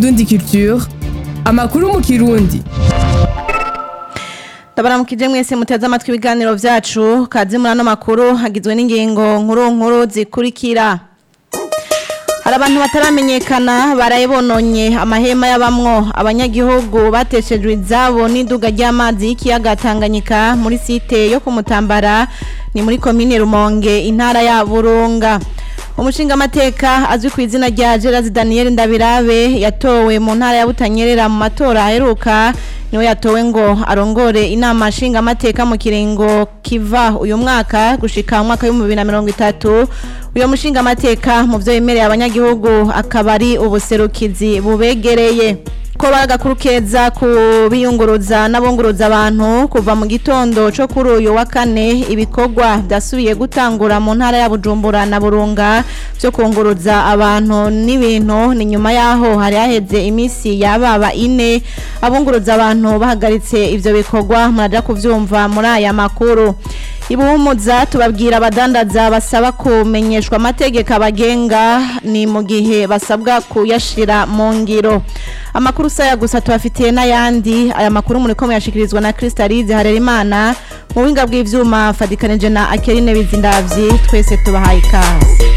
Indundi Culture amakuru mu kirundi Ndabaramukije mwese muteze amatwi ibiganiro vyacu kazi muri ano makuru hagizwe n'ingingo nkuru nkuru zikurikira hari abantu bataramenyekana barayibononye amahema y'abamwo abanyagihugu bateshejwe izabo n'iduga ry'amazi y'ikiyaga Tanganyika muri site yo kumutambara ni muri komine Rumonge intara ya Burunga umushingamateka azwi ku izina rya Gerard Daniel Ndabirabe yatowe mu ntara ya Butanyerera mu matora aheruka niwe yatowe ngo arongore inama nshingamateka mu kiringo kiva uyu mwaka gushika mu mwaka w'ibihumbi bibiri na mirongo itatu uyu mushingamateka mu byo yemereye abanyagihugu akaba ari ubuserukizi bubegereye ko bagakuru keza ku biyunguruza n'abunguruza abantu kuva mu gitondo cyo kuri uyu wa kane ibikorwa byasubiye gutangura mu ntara ya Bujumbura na Burunga byo kunguruza abantu n'ibintu ni nyuma yaho hari haheze iminsi yababa ine abunguruza abantu bahagaritse ivyo bikorwa muraja kuvyumva muri aya makuru ibuhumuza tubabwira abadandaza basaba kumenyeshwa amategeko abagenga ni mu gihe basabwa kuyashira mu ngiro amakuru saya gusa tubafitiye n'ayandi aya makuru muri ko muyashikirizwa na Crystalise Harerimana mu buhinga bw'ivyuma fadikanije na Akerine Bizindavyi twese tubahaye ikaze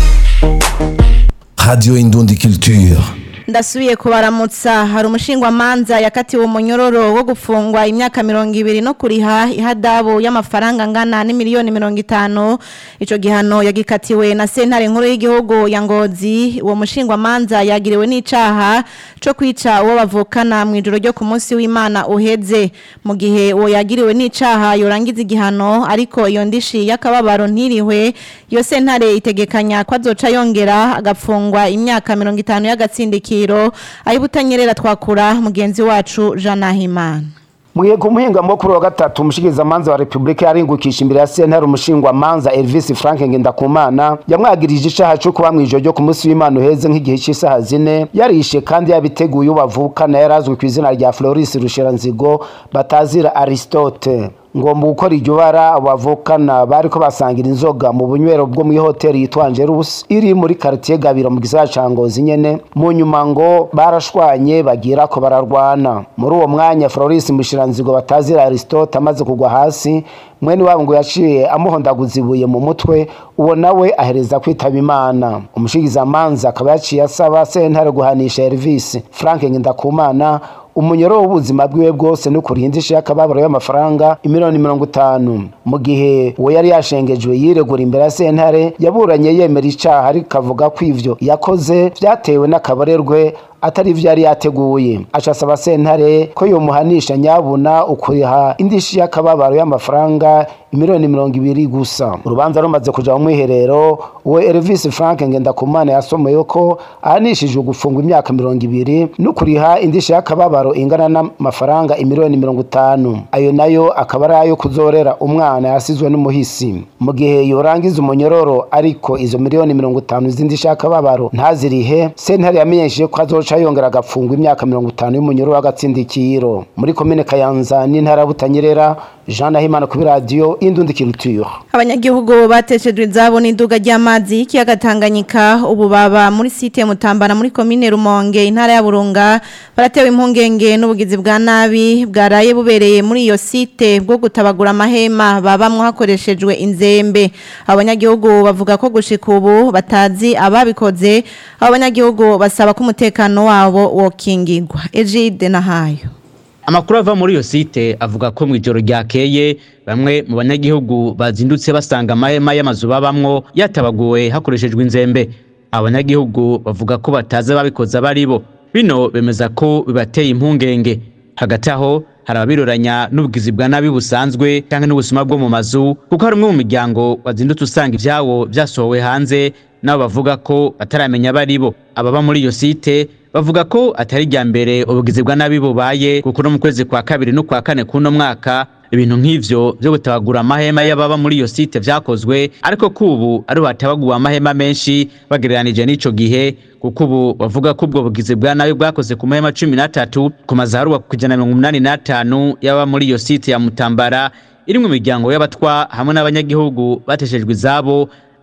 Radio Indundi Culture. ndasubiye kubaramutsa hari umushingwa manza yakatiwe umunyororo wo gufungwa imyaka mirongo ibiri no kuriha ihadabu y'amafaranga angana n'imiliyoni mirongo itanu ico gihano yagikatiwe na sentare nkuru y'igihugu ya ngozi uwo mushingwa manza yagiriwe n'icaha co kwica uwo bavukana mu ijoro ryo ku munsi w'imana uheze mu gihe uwo yagiriwe n'icaha yorangiza igihano ariko iyo ndishi y'akababaro ntirihwe iyo sentare itegekanya ko azoca yongera agafungwa imyaka mirongo itanu y'agatsindiki kiro ayibutanyerera twakura mugenzi wacu Jana Himana Mugihe ku muhinga kuri wa gatatu umushikiriza manza wa Republika yaringukisha imbere ya sentare umushingwa manza Elvis Frank Ngendakumana yamwagirije icaha cyo kuba mwijoro ryo ku munsi w'Imana uheze nk'igihe cy'isaha zine yarishe kandi yabiteguye ubavukana yarazwe ku izina rya Floris Rusheranzigo batazira Aristote ngomba gukora iryo bara bavukana bariko basangira inzoga mu bunywero bwo muri hoteli yitwa Angelus iri muri quartier Gabiro mu gisagara ca Ngozi nyene mu nyuma ngo barashwanye bagira ko bararwana muri uwo mwanya Floris Mushiranzigo batazira Aristote amaze kugwa hasi mwene wabo ngo yaciye amuhondaguza ibuye mu mutwe uwo nawe ahereza kwitaba imana umushigiza manza akaba yaciye asaba sentare guhanisha Elvis Frank Ngendakumana umunyoro w'ubuzima bwiwe bwose no kurindisha akababaro y'amafaranga imiliyoni mirongo itanu mu gihe uwo yari yashengejwe yiregura imbere ya sentare yaburanye yemera icaha ariko avuga ko ivyo yakoze vyatewe n'akabarerwe atari ivyo yari yateguye aca asaba sentare ko yomuhanisha nyabuna ukuriha indishi y'akababaro y'amafaranga imiliyoni mirongo ibiri gusa urubanza rumaze kuja mu mwiherero uwo Elvis Frank Ngendakumana yasomoye ko ahanishijwe gufungwa imyaka mirongo ibiri no kuriha indishi y'akababaro ingana n'amafaranga imiliyoni mirongo itanu ayo nayo akaba ari ayo kuzorera umwana yasizwe n'umuhisi mu gihe yorangiza umunyororo ariko izo miliyoni mirongo itanu z'indishi y'akababaro ntazirihe sentare yamenyesheje ko azoca yongera agafungwa imyaka mirongo itanu y'umunyururu w'agatsindikiro muri komine Kayanza n'intara ya Butanyerera Jean Nahimana kuri radio Indundi Culture abanyagihugu bateshejwe izabo n'iduga ry'amazi y'ikiyaga Tanganyika ubu baba muri site mutambara muri komine Rumonge intara ya Burunga baratewe impungenge n'ubugizi bwa nabi bwaraye bubereye muri iyo site bwo gutabagura amahema babamwe hakoreshejwe inzembe abanyagihugu bavuga ko gushika ubu batazi ababikoze abo banyagihugu basaba ko umutekano wabo wokingirwa Egide nahayo Amakuru ava muri iyo site avuga ko mu ijoro ryakeye bamwe mu banyagihugu bazindutse basanga amahema y'amazu babamwo yatabaguwe hakoreshejwe inzembe abanyagihugu bavuga ko batazi ababikoze abari bo bino bemeza ko bibateye impungenge hagati aho hari ababiroranya n'ubwizi bwa nabi busanzwe cyangwa n'ubusuma bwo mu mazu kuko hari umwe mu miryango wazindutse usanga ibyawo byasohowe hanze nabo bavuga ko bataramenya abari bo ababa muri iyo site bavuga ko atari irya mbere ubugizi bwa nabi bubaye kuko no mu kwezi kwa kabiri no kwa kane kuno mwaka ibintu nk'ivyo byo gutabagura amahema y'ababa muri iyo site vyakozwe ariko kubu ari hatabaguwe amahema menshi bagereranije n'ico gihe kuko ubu bavuga ko ubwo bugizi bwa nabi bwakoze ku mahema cumi n'atatu ku mazaharuba ku ijana na mirongo umunani n'atanu y'ababa muri iyo site ya mutambara irimwo imiryango y'abatwa hamwe n'abanyagihugu bateshejwe izabo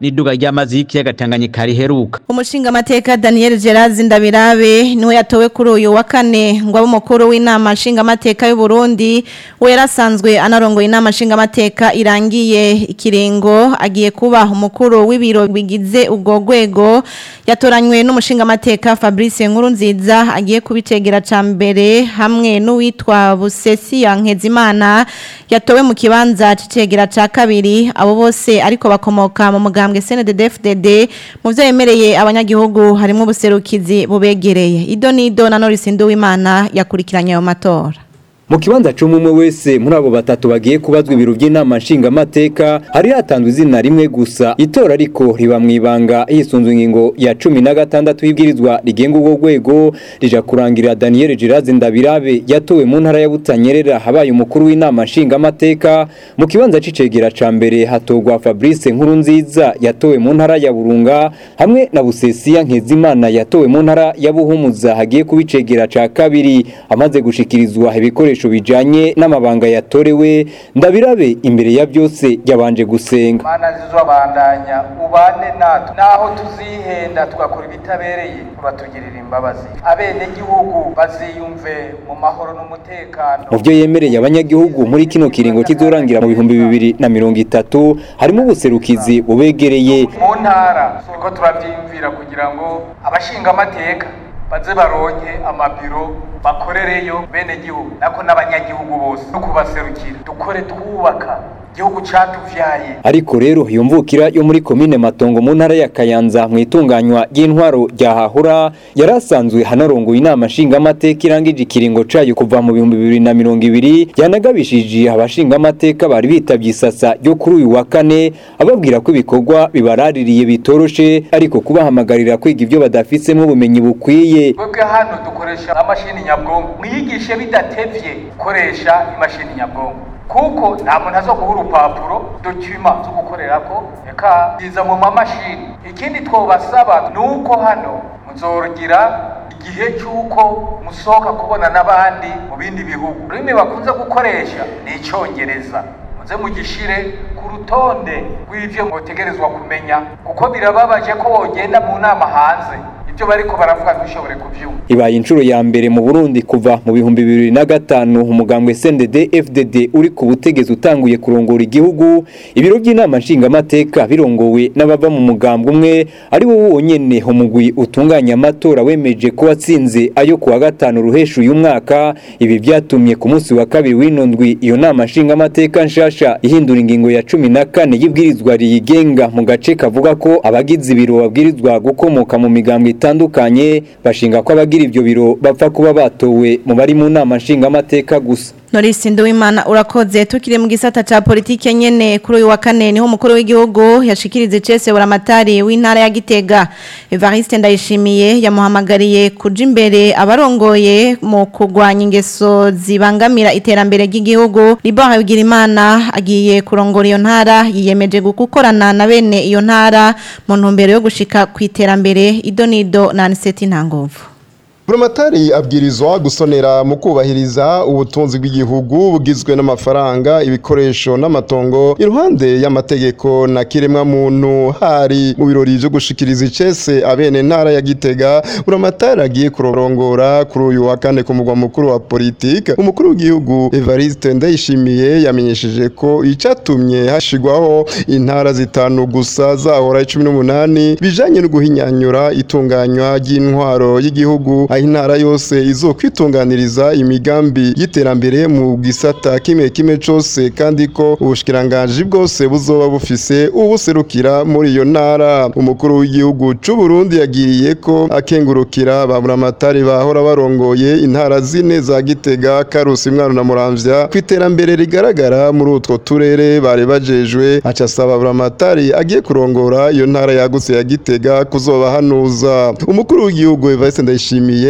n'iduga ry'amazi y'ikiyaga Tanganyika riheruka umushinga amateka Daniel Gerard Ndabirabe niwe yatowe kuri uyu wa kane ngo abe umukuru w'inama nshinga amateka y'u Burundi we yarasanzwe anarongoye inama nshinga amateka irangiye ikiringo agiye kuba umukuru w'ibiro bigize ubwo rwego yatoranywe n'umushinga amateka Fabrice Nkurunziza agiye kubicegera ca mbere hamwe n'uwitwa Busesi Yankezimana yatowe mu kibanza c'icegera ca kabiri abo bose ariko bakomoka mu mugambwe CNDD-FDD mu vyo yemereye abanyagihugu harimo ubuserukizi bubegereye ido nido na Norris Nduwimana yakurikiranye ayo matora mu kibanza c'umwe wese muri abo batatu bagiye kubazwa ibiro by'inama nshingamateka hari hatanzwe izina rimwe gusa itora ariko riba mwibanga hisunzwe ingingo ya cumi na gatandatu y'ibwirizwa rigenga urwo rwego rija kurangirira Daniel Girazi Ndabirabe yatowe mu ntara ya Butanyerera habaye umukuru w'inama nshingamateka mu kibanza c'icegera ca mbere hatorwa Fabrice Nkurunziza yatowe mu ntara ya Burunga hamwe na Busesiya Nkezimana yatowe mu ntara ya Buhumuza hagiye kubicegera ca kabiri amaze gushikirizwa ibikoresho ibikoresho bijanye n'amabanga yatorewe ndabirabe imbere ya byose yabanje gusenga mana zizobandanya ubane natwe naho tuzihenda tugakora ibitabereye uratugirira imbabazi abene gihugu baziyumve mu mahoro n'umutekano mu byo yemereye abanyagihugu muri kino kiringo kizorangira mu bihumbi bibiri na mirongo itatu harimo ubuserukizi bubegereye mu ntara turiko turavyiyumvira kugira ngo abashinga amateka baze baronke amabiro bakorereyo bene gihugu nako n'abanyagihugu bose no kubaserukira dukore twubaka igihugu catuvyaye ariko rero iyo mvukira yo muri komine matongo mu ntara ya kayanza mu itunganywa ry'intwaro rya hahura yari asanzwe hanarongoye inama nshingamateka irangije ikiringo cayo kuva mu bihumbi bibiri na mirongo ibiri yanagabishije abashingamateka bari bitavye isasa ryo kuri uyu wa kane ababwira ko ibikorwa bibaraririye bitoroshe ariko kubahamagarira kwiga ivyo badafisemo ubumenyi bukwiye twebwe hano dukoresha amashini nyabwonko mwigishe bidatevye gukoresha imashini nyabwonko kuko nta muntu azoguha urupapuro dokima zo gukorerako reka biza mu mamashini ikindi twobasaba ni uko hano muzogira igihe cy'uko musohoka kubona n'abandi mu bindi bihugu ururimi bakunze gukoresha ni icyongereza muze mugishire ku rutonde rw'ivyo mutegerezwa kumenya kuko birababaje ko wogenda mu nama hanze ibyo bariko baravuga ntushobore kuvyumva ibaye inshuro ya mbere mu Burundi kuva mu bihumbi bibiri na gatanu umugambwe CNDD FDD uri ku butegetsi utanguye kurongora igihugu ibiro by'inama nshingamateka birongowe n'abava mu mugambwe umwe ari wo wonyene umugwi utunganya amatora wemeje ko watsinze ayo kuwa gatanu ruhesha uyu mwaka ibi byatumye ku munsi wa kabiri w'inondwi iyo nama nshingamateka nshasha ihindura ingingo ya cumi na kane y'ibwirizwa riyigenga mu gace kavuga ko abagize ibiro babwirizwa gukomoka mu migambwe itandukanye bashinga ko abagira ivyo biro bapfa kuba batowe mu bari mu nama nshingamateka gusa Norisi Nduwimana urakoze tukiri mu gisata ca politike nyene kuri uyu wa kane niho umukuru w'igihugu yashikirize Cese buramatari w'intara ya Gitega Evariste Ndayishimiye yamuhamagariye kuja imbere abarongoye mu kugwanya ingeso zibangamira iterambere ry'igihugu Libaha Bigirimana agiye kurongora iyo ntara yiyemeje gukorana na bene iyo ntara mu ntumbero yo gushika ku iterambere idonido na Aniseti Ntangovu Buramatari abwirizwa gusonera mu kubahiriza ubutunzi bw'igihugu bugizwe n'amafaranga ibikoresho n'amatongo iruhande y'amategeko na kiremwa muntu hari mu birori byo gushikiriza icese abene ntara ya Gitega Buramatari agiye kurorongora kuri uyu wa kane ku mugwa mukuru wa politique umukuru w'igihugu Evariste Ndayishimiye yamenyesheje ko icatumye hashigwaho intara zitanu gusa zahora 18 bijanye no guhinyanyura itunganywa ry'intwaro y'igihugu aho intara yose izokwitunganiriza imigambi y'iterambere mu gisata kimwe kimwe cose kandi ko ubushikiranganji bwose buzoba bufise ubuserukira muri iyo ntara umukuru w'igihugu c'u Burundi yagiriye ko akengurukira baburamatari bahora barongoye intara zine za Gitega Karusi Mwaro na Muramvya ku iterambere rigaragara muri utwo turere bari bajejwe aca asaba baburamatari agiye kurongora iyo ntara yagutse ya Gitega kuzoba hanuza umukuru w'igihugu Evariste Ndayishimiye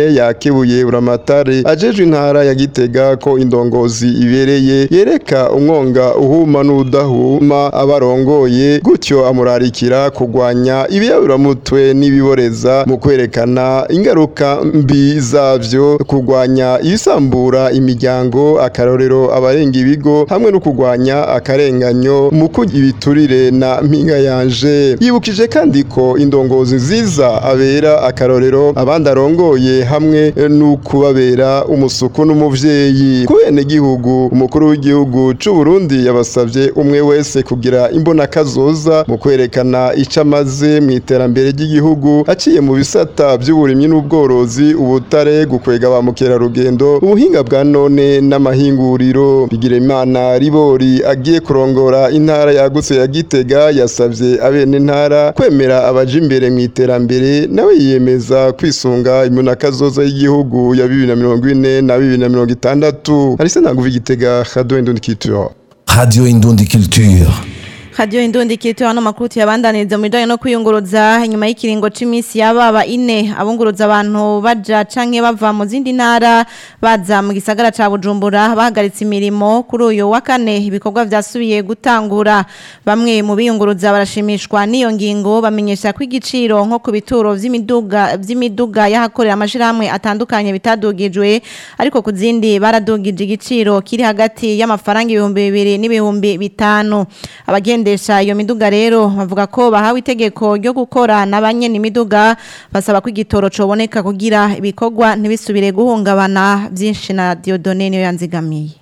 nyene yakebuye buramatari ajejwe intara ya Gitega ko indongozi ibereye yereka umwonga uhuma n'udahuma abarongoye gutyo amurarikira kugwanya ibiyaburamutwe n'ibiboreza mu kwerekana ingaruka mbi zavyo kugwanya ibisambura imiryango akarorero abarenga ibigo hamwe no kugwanya akarenganyo mu kurya ibiturire na mpinga yanje yibukije kandi ko indongozi nziza abera akarorero abandi arongoye hamwe n'ukubabera umusuku n'umuvyeyi ku bene gihugu umukuru w'igihugu c'u Burundi yabasavye umwe wese kugira imbona kazoza mu kwerekana ico amaze mu iterambere ry'igihugu aciye mu bisata by'uburimyi n'ubworozi ubutare gukwega ba mukerarugendo ubuhinga bwa none n'amahinguriro bigira imana ribori agiye kurongora intara yagutse ya Gitega yasavye abene intara kwemera abaje imbere mu iterambere nawe yiyemeza kwisunga imbona kazoza y'igihugu ya 2040 na 2060 Arise Ntanguvu Gitega Radio Indundi Culture Radio Indundi Culture. Radio Indundi kitu hano makuru yabandaniriza mu bijanye no kwiyunguruza inyuma y'ikiringo c'imisi yababa ine abunguruza abantu baja canke bava mu zindi ntara baza mu gisagara ca Bujumbura bahagaritse imirimo kuri uyu wa kane ibikorwa vyasubiye gutangura bamwe mu biyunguruza barashimishwa n'iyo ngingo bamenyesha ko igiciro nko ku bituro vy'imiduga vy'imiduga yahakorera amashirahamwe atandukanye bitadugijwe ariko ku zindi baradugije igiciro kiri hagati y'amafaranga ibihumbi bibiri n'ibihumbi bitanu abagenda abagendesha iyo miduga rero bavuga ko bahawe itegeko ryo gukora na banyene imiduga basaba ko igitoro coboneka kugira ibikorwa ntibisubire guhungabana byinshi na Diodone niyo yanzigamiye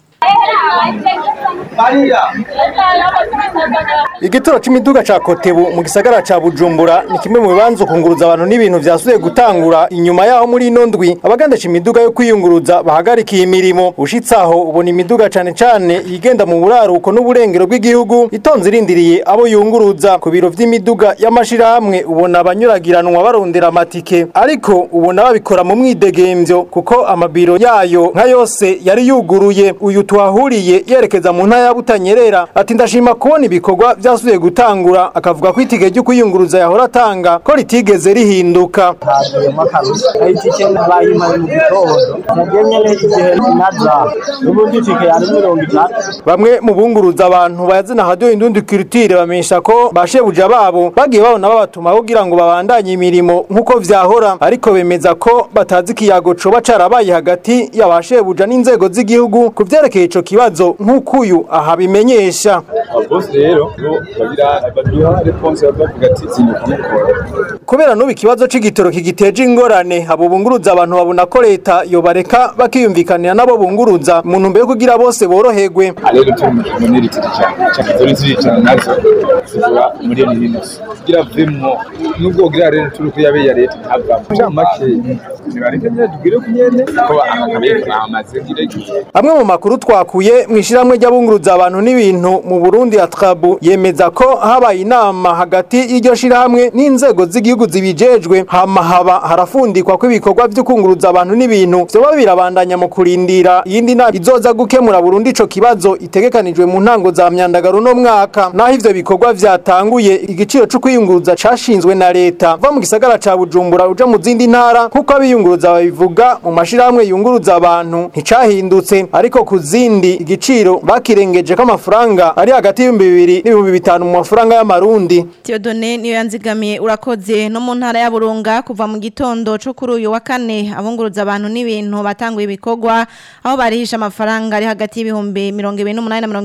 igituro c'imiduga ca kotebu mu gisagara ca bujumbura ni kimwe mu bibanza kunguruza abantu n'ibintu vyasubiye gutangura inyuma yaho muri ino ndwi abagandesha imiduga yo kwiyunguruza bahagarikiye imirimo ushitse aho ubona imiduga cane cane yigenda mu buraruko n'uburengero bw'igihugu itonze irindiriye abo yunguruza ku biro vy'imiduga y'amashirahamwe ubona abanyuragiranwa barondera amatike ariko ubona babikora mu mwidegemvyo kuko amabiro yayo nka yose yari yuguruye uyu tuhahuriye yerekeza mu ntara ya Butanyerera ati ndashima kubona ibikorwa vyasubiye gutangura akavuga ko itike ryo kwiyunguruza yahora atanga ko ritigeze rihinduka hagiyemo akarusi itike bayimaye mu gitondo nagiye nyene igihe naza n'ubundi itike yari mirongo itatu bamwe mu bunguruza abantu bayazina radio indundi culture bamenyesha ko bashebuja babo bagiye babona babatuma kugira ngo babandanye imirimo nk'uko vyahora ariko bemeza ko batazi ikiyago coba carabaye hagati y'abashebuja n'inzego z'igihugu ku vyerekeye ico kibazo nk'uko uyu aha bimenyesha bose rero bagira baduha response bavuga ati sinukora kubera n'ubu ikibazo c'igitoro kigiteje ingorane abo bunguruza abantu babona ko leta yobareka bakiyumvikanira nabo bunguruza mu ntumbero yo kugira bose boroherwe rero turi mu kimoneri turi cyane cyane turi ziricara nazo zivuga muri ni minus kugira vemo nubwo kugira rero turi ko yabe ya leta ntavamo cya make nibareke nyine tugire ku nyene ko akabe amaze giregiye amwe mu makuru twakuye mu ishiramwe ry'abunguruza abantu n'ibintu mu Burundi atrabu yemeza ko habaye inama hagati y'iryo shirahamwe n'inzego z'igihugu zibijejwe hama haba harafundikwa ko ibikorwa vyo kunguruza abantu n'ibintu vyoba birabandanya mu kurindira iyindi nama izoza gukemura Burundi ico kibazo itegekanijwe mu ntango za myandagaro no mwaka naho ivyo bikorwa vyatanguye igiciro cyo kwiyunguruza cashinzwe na leta va mu gisagara ca Bujumbura uja mu zindi ntara kuko abiyunguruza babivuga mu mashirahamwe yunguruza abantu nticahindutse ariko ku zindi igiciro bakirengeje ko amafaranga ari hagati y'ibihumbi bibiri n'ibihumbi bitanu mu mafaranga y'amarundi Theodone niyo yanzigamiye urakoze no mu ntara ya Burunga kuva mu gitondo cyo kuri uyu wa kane abunguruza abantu n'ibintu batanguye ibikorwa aho barihisha amafaranga ari hagati y'ibihumbi 28 na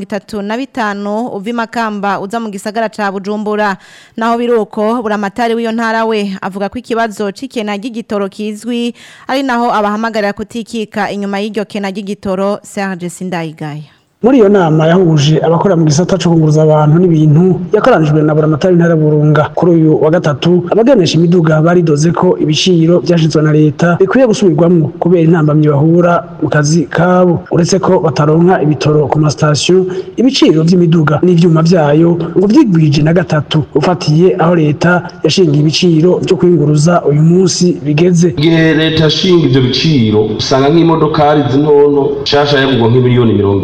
35 uva imakamba uza mu gisagara ca Bujumbura naho biruko buramatari w'iyo ntara we avuga ko ikibazo cikena gigitoro kizwi ari naho abahamagarira kutikika inyuma y'iryo kena gigitoro Serge Sindayigaya muri iyo nama yahuje abakora mu gisata cyo kunguruza abantu n'ibintu yakoranijwe na buramatari ntara burunga kuri uyu wa gatatu abaganisha imiduga baridoze ko ibiciro byashinzwe na leta bikwiye gusubirwamo kubera intambamyi bahura mu kazi kabo uretse ko bataronka ibitoro ku masitasiyo ibiciro by'imiduga n'ivyuma vyayo ngo vyigwije na gatatu ufatiye aho leta yashingiye ibiciro byo kwinguruza uyu munsi bigeze igihe leta yashinga ivyo biciro usanga nk'imodokari zinono nshasha yagurwa nk'imiliyoni mirongo ibiri dufata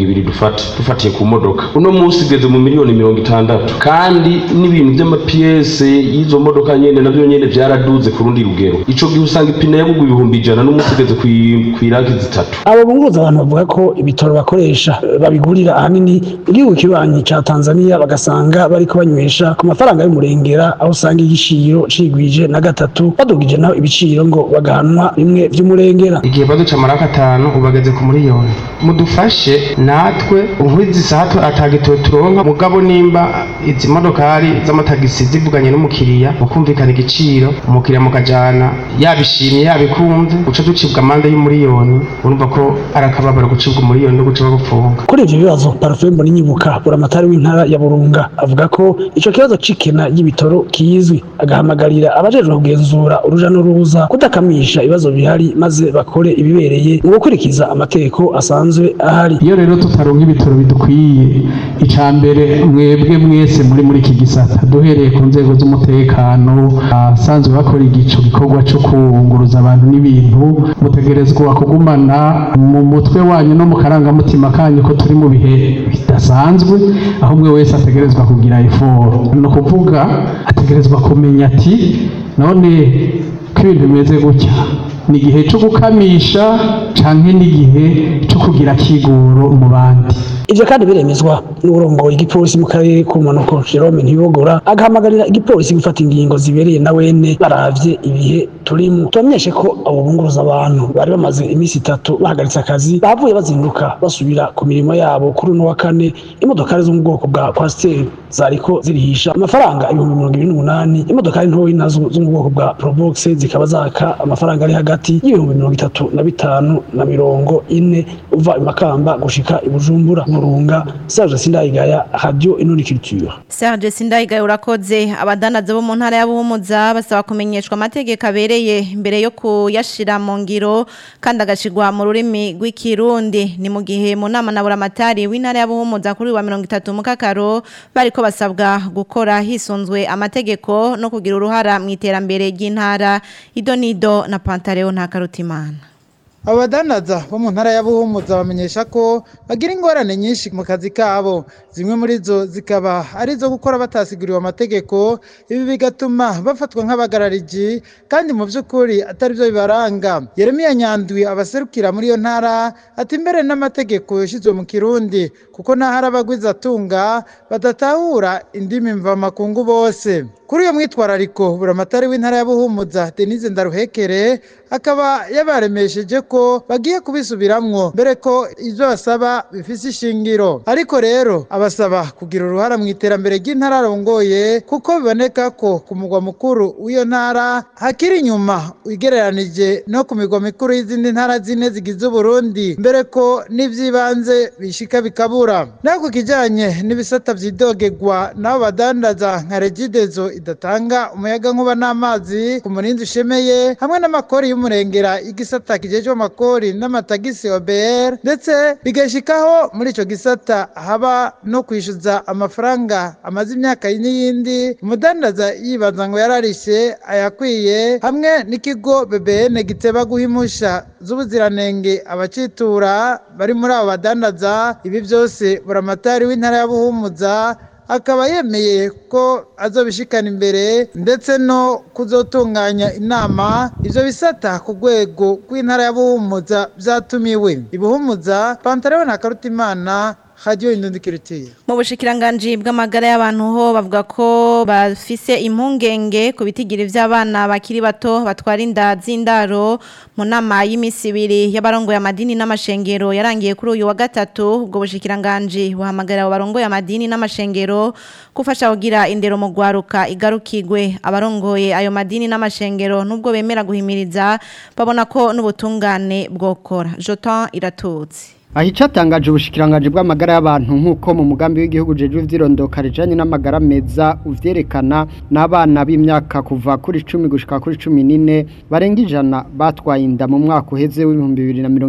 dufate dufatiye ku modoka uno munsi igeze mu miliyoni mirongo itandatu kandi n'ibintu by'amapiyese y'izo modoka nyene navyo nyene vyaraduze ku rundi rugero ico gihe usanga ipine yagugwa ibihumbi ijana n'umunsi igeze kwi- kw'iraki zitatu abo bunguruza abantu bavuga ko ibitoro bakoresha eh, babigurira ahanini igihugu kibanyi ca Tanzania bagasanga bariko banywesha ku mafaranga y'umurengera aho usanga igiciro cigwije na gatatu badugije naho ibiciro ngo bagahanwa bimwe vy'umurengera igihe baduca amaraka atanu ubageze ku miliyoni mudufashe natwe nk'izi saha atagito turonka mugabo nimba izi modokari z'amatagisi zivuganye n'umukiriya mukumvikana igiciro umukiriya mukajana yabishimye yabikunze uca ducibwa amande y'umuriyoni urumva ko ari akababaro gucibwa umuriyoni no guca bagupfunga kuri ivyo bibazo Parfait Mbonyibuka buramatari w'intara ya Burunga avuga ko ico kibazo c'ikena y'ibitoro kizwi agahamagarira abajejwe kugenzura uruja n'uruza kudakamisha ibibazo bihari maze bakore ibibereye mu gukurikiza amategeko asanzwe ahari iyo rero tutaronka ibitoro bidukwiye icya mbere mwebwe mwese muri muri iki gisata duhereye ku nzego z'umutekano asanzwe bakora igico gikorwa cyo kunguruza abantu n'ibintu mutegerezwa kugumana mu mutwe wanyu no mu karangamutima kanyu ko turi mu bihe bidasanzwe aho umwe wese ategerezwa kugira eforo ni ukuvuga ategerezwa kumenya ati none ko ibintu bimeze gutya ni igihe cyo gukamisha canke n'igihe cyo kugira kigoro mu bandi ivyo kandi biremezwa n'uburongoye igipolisi mu karere k'umanuko Jerome Ntibogora agahamagarira igipolisi gufata ingingo zibereye na wene baravye ibihe turimo tubamenyeshe ko abo bunguruza abantu bari bamaze iminsi itatu bahagaritse akazi bavuye bazinduka basubira ku mirimo yabo kuri uno wa kane imodokari zo mu bwoko bwa kwasiteri zariko zirihisha amafaranga ibihumbi mirongo ibiri n'umunani imodokari ntoyi nazo zo mu bwoko bwa probox zikaba zaka amafaranga ari hagati y'ibihumbi mirongo itatu na bitanu na mirongo ine uva i Makamba gushika i Bujumbura Burunga Serge Sindayigaya Radio Inuni Culture Serge Sindayigaya urakoze abadanaza bo mu ntara ya Buhumuza basaba kumenyeshwa amategeko abereye mbere yo kuyashira mu ngiro kandi agashirwa mu rurimi rw'ikirundi ni mu gihe mu nama na buramatari w'intara ya Buhumuza kuri wa 30 mu kakaro bariko basabwa gukora hisunzwe amategeko no kugira uruhara mu iterambere ry'intara idonido na Pantaleo nta karutimana abadanaza bo mu ntara ya buhumuza bamenyesha ko bagira ingorane nyinshi mu kazi kabo zimwe muri zo zikaba ari izo gukora batasiguriwe amategeko ibi bigatuma bafatwa nk'abagarariji kandi mu by'ukuri atari byo bibaranga yeremiya nyandwi abaserukira muri iyo ntara ati mbere n'amategeko yashyizwe mu kirundi kuko ntahari abagwizatunga badatahura indimi mvamakungu bose kuri uyo mwitwarariko buramatari w'intara ya buhumuza denise ndaruhekere akaba yabaremesheje ko bagiye kubisubiramwo mbere ko ibyo basaba bifise ishingiro ariko rero abasaba kugira uruhara mu iterambere ry'intara arongoye kuko biboneka ko ku mugwa mukuru w'iyo ntara hakiri inyuma ugereranije no ku migwa mikuru y'izindi ntara zine zigize uburundi mbere ko n'ivy'ibanze bishika bikabura naho ku kijanye n'ibisata vyidogegwa n'abo badandaza nka regidezo idatanga umuyaga nkuba n'amazi ku murinzi ushemeye hamwe n'amakori y'umurengera igisata kijejwe amakori n'amatagisi OBR ndetse bigashikaho muri ico gisata haba no kwishyuza amafaranga amaze imyaka n'iyindi umudandaza yibaza ngo yararishe ayakwiye hamwe n'ikigo BBN giteba guhimusha z'ubuziranenge abacitura bari muri abo badandaza ibi byose buramatari w'intara ya Buhumuza akaba yemeye ko azobishikana imbere ndetse no kuzotunganya inama ivyo bisata ku rwego rw'intara ya Buhumuza vyatumiwe ibuhumuza Pantaleo na Karutimana Radio Indundikiritiye mu bushikiranganji bw'amagara y'abantu ho bavuga ko bafise impungenge ku bitigiri vy'abana bakiri bato batwara inda z'indaro mu nama y'imisi ibiri y'abarongoye amadini n'amashengero yarangiye kuri uyu wa gatatu ubwo bushikiranganji buhamagarira abo barongoye amadini n'amashengero gufasha kugira indero mu gwaruka igarukigwe abarongoye ayo madini n'amashengero nubwo bemera guhimiriza babona ko n'ubutungane bwokora Jotan iratutse Ahicatangaje ubushikiranganje bw'amagara y'abantu nkuko mu mugambi w'igihugu jeje uvyirondoka rijanye n'amagara meza uvyerekana n'abana b'imyaka kuva kuri 10 gushika kuri 14 barenga ijana batwaye inda mu mwaka uheze w'ibihumbi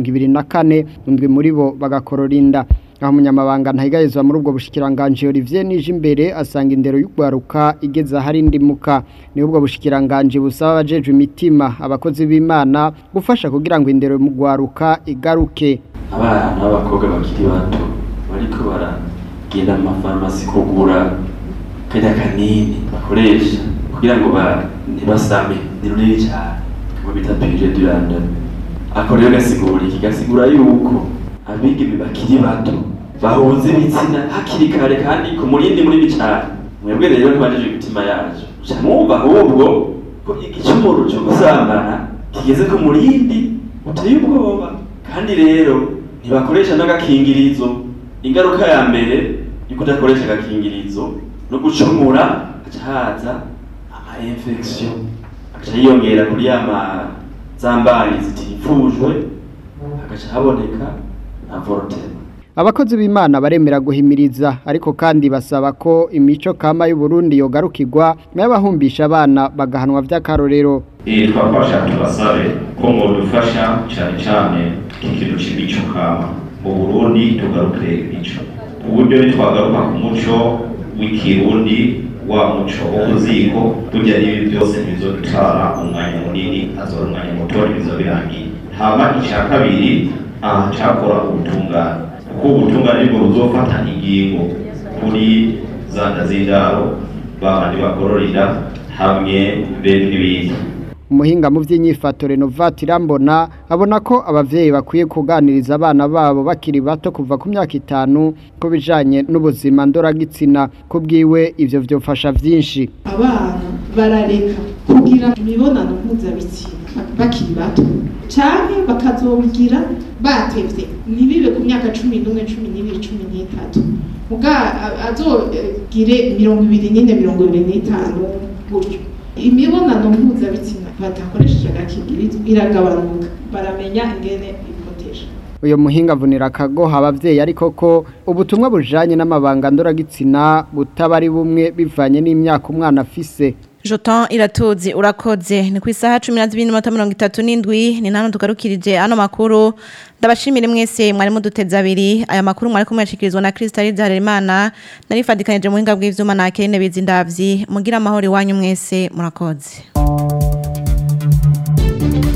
2024 ndwi muri bo bagakorora inda aho umunyamabanga ntahigayezwa muri ubwo bushikiranganje Olivier nije imbere asanga indero y'ugwaruka igeze ahari indimuka ni ubwo bushikiranganje busaba abajeje imitima abakozi b'Imana gufasha kugira ngo indero mu gwaruka igaruke abana b'abakobwa bakiri bato bari bariko baragenda mu mafarumasi kugura kajya kanini bakoresha kugira ngo ba- ntibasame ni runini cyane kama bita pije duranda ako rero gasigura iki gasigura yuko abigeme bakiri bato bahuza ibitsina hakiri kare kandi ku murindi munini cyane mwebwe rero ntibajije imitima yacu uca mwumva ahubwo ko igicumuro cyo gusambana kigeze ku murindi uteye ubwoba kandi rero ntibakoresha n'agakingirizo ingaruka ya mbere yo kudakoresha agakingirizo no gucumura haca haza ama infection agaca yiyongera kuri ya ma zambari zitifujwe hagaca haboneka na vorotema Abakozi b'Imana baremera guhimiriza ariko kandi basaba ko imico kama y'u Burundi yogarukirwa n'abahumbisha abana bagahanwa vy'akarorero. Eh twafasha tubasabe ko modufasha cyane cyane ikintu cy'imico kama mu Burundi tugaruke imico uburyo nitwagaruka ku muco w'ikirundi wa muco wo kuziko burya n'ibi byose bizodutwara umwanya munini azora umwanya muto bizo birangiye hama icya kabiri aha cyakora ubutungane kuko ubutungane nibwo buzofata ingingo kuri za nda z'indaro babandi bagororera hamwe be n'ibindi Umuhinga mu vy'inyifato Renovat Irambona abona ko abavyeyi bakwiye kuganiriza abana babo bakiri bato kuva ku myaka itanu ko bijanye n'ubuzima ndoragitsina kubwiwe ivyo vyofasha vyinshi. abana barareka kugira imibonano mpuzabitsina bakiri bato canke bakazobigira batevye ntibibe ku myaka cumi n'umwe cumi n'ibiri cumi n'itatu muga a- azogire mirongo ibiri nyine mirongo ibiri n'itanu gutyo imibonano mpuzabitsina badakoresheje agakingirizo iragabanuka baramenya ingene ibimutesha Uyo muhinga avunira akagoha abavyeyi ariko ko ubutumwa bujanye n'amabanga ndoragitsina butaba ari bumwe bivanye n'imyaka umwana afise. Jotan iratuzi urakoze ni ku isaha 12:37 ni nano tugarukirije ano makuru ndabashimire mwese mwari muduteza abiri aya makuru mwari kumwashikirizwa na Crystal Zarerimana narifadikanije mu hinga bw'ivyuma na Kene bizindavyi mugira amahoro iwanyu mwese murakoze